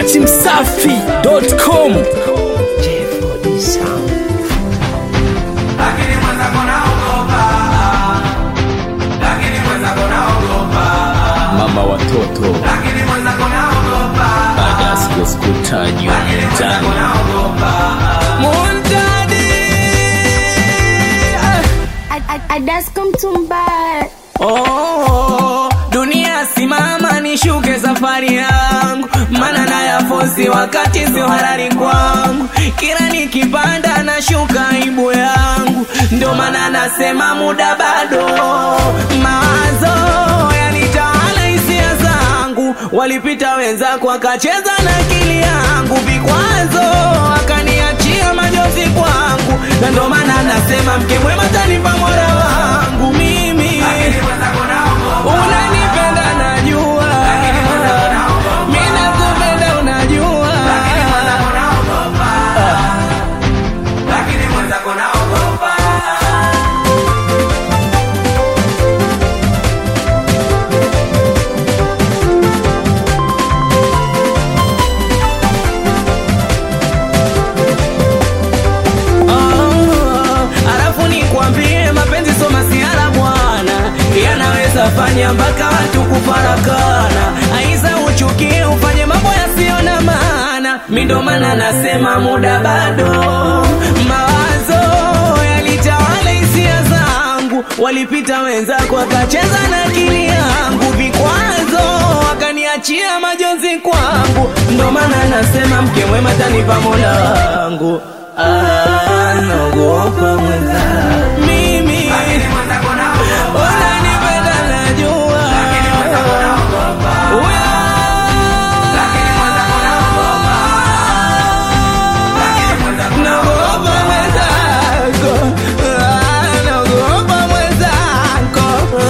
dachimsafi.com lakini mwenzako naogopa, lakini mwenzako naogopa, mama watoto lakini mwenzako naogopa, baada ya siku sikutajwa mtaani Adasko mtumbaya Oh, dunia simama nishuke safari yangu, mana na yafosi wakati sio halali kwangu. Kila nikipanda nashuka aibu yangu, ndio maana nasema muda bado. Mawazo yanitawala hisia zangu, walipita wenzako wakacheza na akili yangu, vikwazo wakaniachia majozi kwangu, na ndio maana nasema mke mwema tanipa mola wangu mimi lakini mwenzako naogopa, unanipenda najua mi nakupenda unajua lakini mwenzako naogopa, lakini mwenzako naogopa. Oh, alafu nikwambie mapenzi so masiara bwana yanaweza fanya mpaka watu kufarakana aiza uchukie ufanye mambo yasiyo na maana mi ndo maana nasema muda bado mawazo yalitawala hisia zangu walipita wenzako wakacheza na akili yangu vikwazo wakaniachia majonzi kwangu ndo maana nasema mke mwema tanipa mola wangu Ah, naogopa mwenza mimi Lakini mwenzako naogopa, unanipenda najua lakini mwenzako naogopa, Uya, lakini mwenzako naogopa, lakini mwenzako naogopa mwenzako Ah, naogopa mwenzako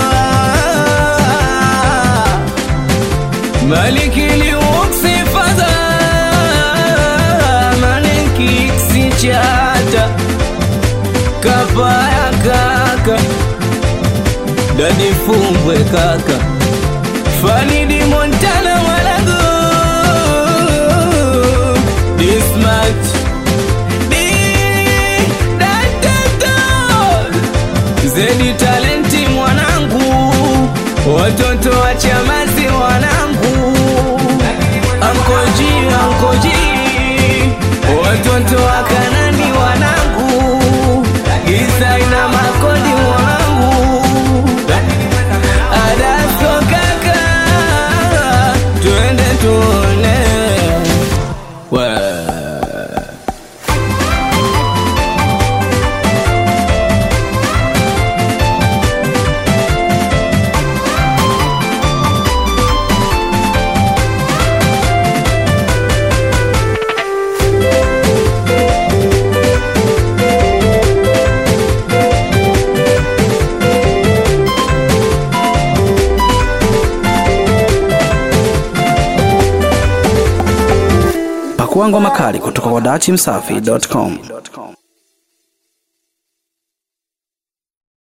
Ah. Maliki liuksi fadha Maliki ksichata Kapaya kaka Dadi fumbwe kaka Fanidi Montana mwalago Dismat Di Datoto Zedi talenti mwanangu Watoto wa chamazi wanangu Ankoji, ankoji Watoto wa kanani wanangu Isa ina makodi wanangu Adasko kaka Twende tuone Wee. Pakua ngoma kali kutoka kwa dachimsafi.com.